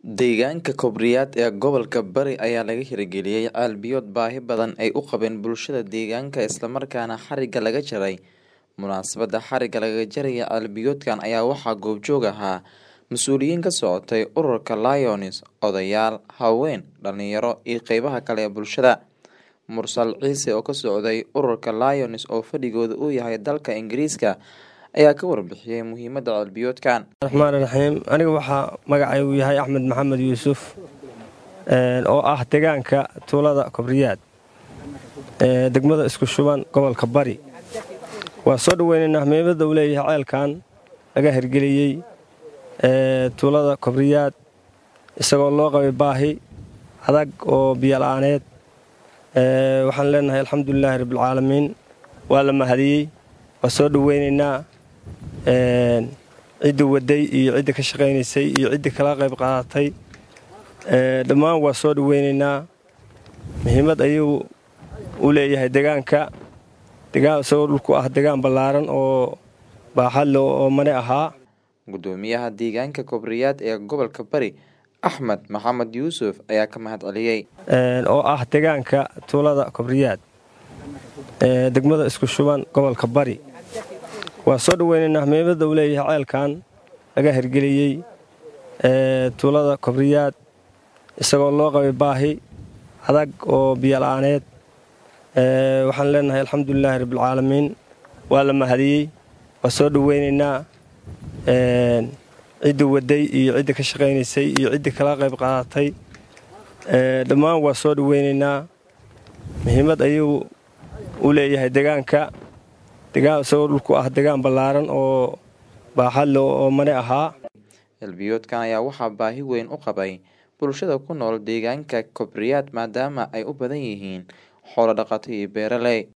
Deegaanka Kobriyad ee gobolka Bari ayaa laga hirgeliyay ceel biyood baahi badan ay u qabeen bulshada deegaanka isla markaana xarigga laga jaray. Munaasabadda xarigga lagaga jaraya ceel biyoodkan ayaa waxaa goobjoog ahaa mas'uuliyiin ka socotay ururka Lions, odayaal, haween, dhalinyaro iyo qeybaha kale ee bulshada. Mursal Ciise oo ka socday ururka Lions oo fadhigoodu uu yahay dalka Ingiriiska ayaa ka warbixiyay muhiimadda ceel biyoodkan. raxmaan raxiim aniga waxaa magacaygu yahay axmed maxamed yuusuf oo ah deegaanka tuulada kobriyaad ee degmada isku shuban gobolka bari waa soo dhaweynaynaa muhiimadda uu leeyahay ceelkan laga hirgeliyey ee tuulada kobriyaad isagoo loo qabay baahi adag oo biyola-aaneed waxaan leenahay alxamdulilaahi rabbilcaalamiin waa la mahadiyey waa soo dhaweynaynaa cidda waday iyo cidda ka shaqaynaysay iyo cidda kala qayb qaadatay dhammaan waa soo dhaweynaynaa muhiimad ayuu u leeyahay deegaanka degaan isagoo dhulku ah degaan ballaaran oo baaxad le oo mane ahaa Gudoomiyaha deegaanka Kobriyad ee gobolka Bari Axmed Maxamed Yuusuf ayaa ka mahad celiyay. oo ah deegaanka tuulada kobriyaad ee degmada isku shuban gobolka bari waa soo dhaweynaynaa muhiimadda uu leeyahay ceelkan laga hirgeliyey ee tuulada kobriyaad isagoo loo qabay baahi adag oo biyola-aaneed waxaan leenahay alxamdulilaahi rabbilcaalamiin waa la mahadiyey waa soo dhaweynaynaa cidda waday iyo cidda ka shaqaynaysay iyo cidda kala qayb qaadatay dhammaan waa soo dhaweynaynaa muhiimad ayuu u leeyahay deegaanka degaan isagoo dhulku ah degaan ballaaran oo baaxad le oo mane ahaa Ceel biyoodkan ayaa waxaa baahi weyn u qabay bulshada ku nool deegaanka Kobriyad maadaama ay u badan yihiin xoolo dhaqato iyo beeraley.